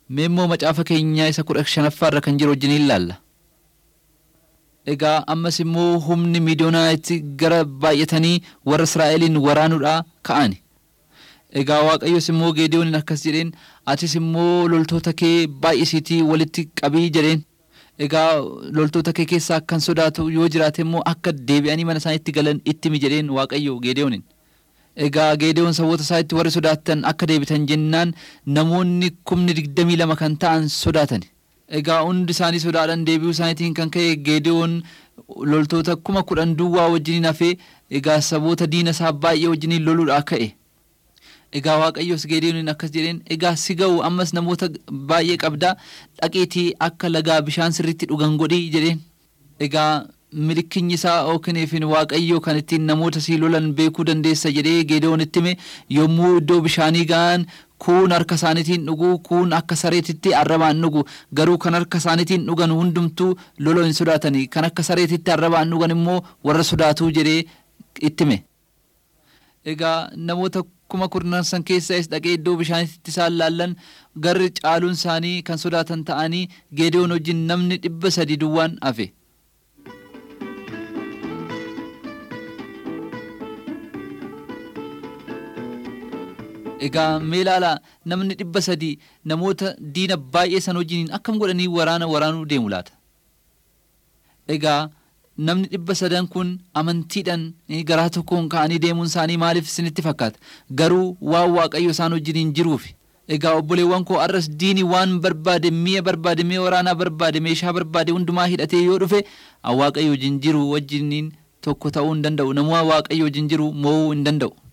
Mee immoo macaafa keenyaa isa kudha shanaffaa irra kan jiru wajjin ilaalla. Egaa ammas immoo humni miidiyoonaatti gara baay'atanii warra Israa'eliin waraanuudhaa ka'ani. Egaa Waaqayyos immoo Geediyooniin akkas jedheen atis immoo loltoota kee baay'isiitii walitti qabii jedheen. Egaa loltoota kee keessaa akkan sodaatu yoo jiraate immoo akka deebi'anii mana isaaniitti galan ittimi jedheen Waaqayyo Geediyooniin. Egaa Geediyoon saboota isaatti warri sodaatan akka deebitan jennaan namoonni kumni digdamii lama kan ta'an sodaatan. Egaa hundi isaanii sodaadhaan deebi'uu isaaniitiin kan ka'e Geediyoon loltoota kuma kudhan duwwaa wajjiniin hafee egaa saboota diina isaa baay'ee wajjiniin loluudhaa ka'e. Egaa Waaqayyos Geediyooniin akkas jedheen egaa si ga'u ammas namoota baay'ee qabdaa dhaqeetii akka lagaa bishaan sirriitti dhugan godhii jedheen. Egaa milikinyi isaa ookiniifin waaqayyo kan ittiin namoota sii lolan beekuu dandeessa jedhee Geediyoon itti hime yommuu iddoo bishaanii ga'an kuun harka isaaniitiin dhugu kuun akka sareetitti arrabaan dhugu garuu kan harka isaaniitiin dhugan hundumtuu lola hin sodaatani kan akka sareetitti arrabaan dhugan immoo warra sodaatuu jedhee itti hime. Egaa namoota kuma kurnan san keessas dhaqee iddoo bishaaniitti isaan laallan garri caaluun isaanii kan sodaatan ta'anii Geediyoon wajjin namni dhibba sadi duwwaan hafe. Egaa mee ilaalaa namni dhibba sadii namoota diina baay'ee san wajjiniin akkam godhanii waraana waraanuu deemu laata? Egaa namni dhibba sadan kun amantiidhaan garaa tokkoon ka'anii deemuun isaanii maaliif isinitti fakkaata? Garuu waan waaqayyo isaan wajjiniin jiruufi. Egaa obboleewwan koo arras diini waan barbaade mi'a barbaade mi'a waraanaa barbaade meeshaa barbaade hundumaa hidhatee yoo dhufe waaqayyo wajjin jiru wajjiniin tokko ta'uu hin danda'u. Namuma waaqayyo wajjin jiru mo'uu hin danda'u.